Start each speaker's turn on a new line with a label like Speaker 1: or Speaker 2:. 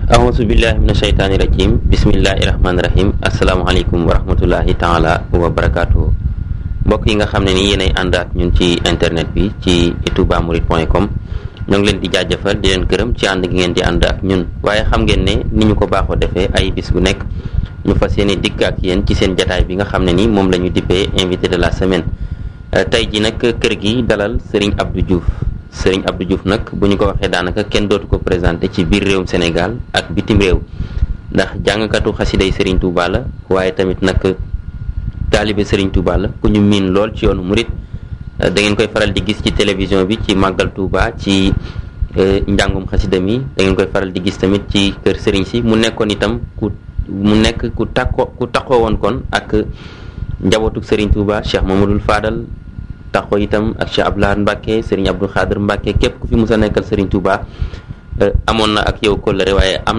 Speaker 1: ahousu billahi min asheytaani rajim bismillahi rahmaani rahim asalaamaaleykum wa rahmatullahi taala wa barakaatu mbokk yi nga xam ne ni yéenay ànd ak ñun ci internet bi ci toubamourides point com ñoo ngi leen di jaajëfal di leen gërëm ci ànd gi ngeen di ànd ak ñun waaye xam ngeen ne ni ñu ko baaxoo defee ay bis bu nekk ñu fas yéene dikk ak yéen ci seen jataay bi nga xam ne ni moom la ñu dippee invité de la semaine tey ji nag kër gi dalal Serigne Abdou Diouf Serigne Abdou Diouf nag bu ñu ko waxee daanaka kenn dootu ko présenté ci biir réewum Sénégal ak bitim réew ndax jàngkatu xasiday Serigne Touba la waaye tamit nag taalibe Serigne Touba la ku ñu miin lool ci yoonu murit da ngeen koy faral di gis ci télévision bi ci màggal Touba ci njàngum xasida mi da ngeen koy faral di gis tamit ci kër Serigne si mu nekkoon itam ku mu nekk ku takko ku takkoo woon kon ak njabootuk Serigne Touba Cheikh Mamadou Fadal taxoo itam ak Cheikh Abdoulaye Mbacke Serigne Abdou Khadir Mbacke képp ku fi mus a nekkal Serigne Touba amoon na ak yow kóllëre waaye am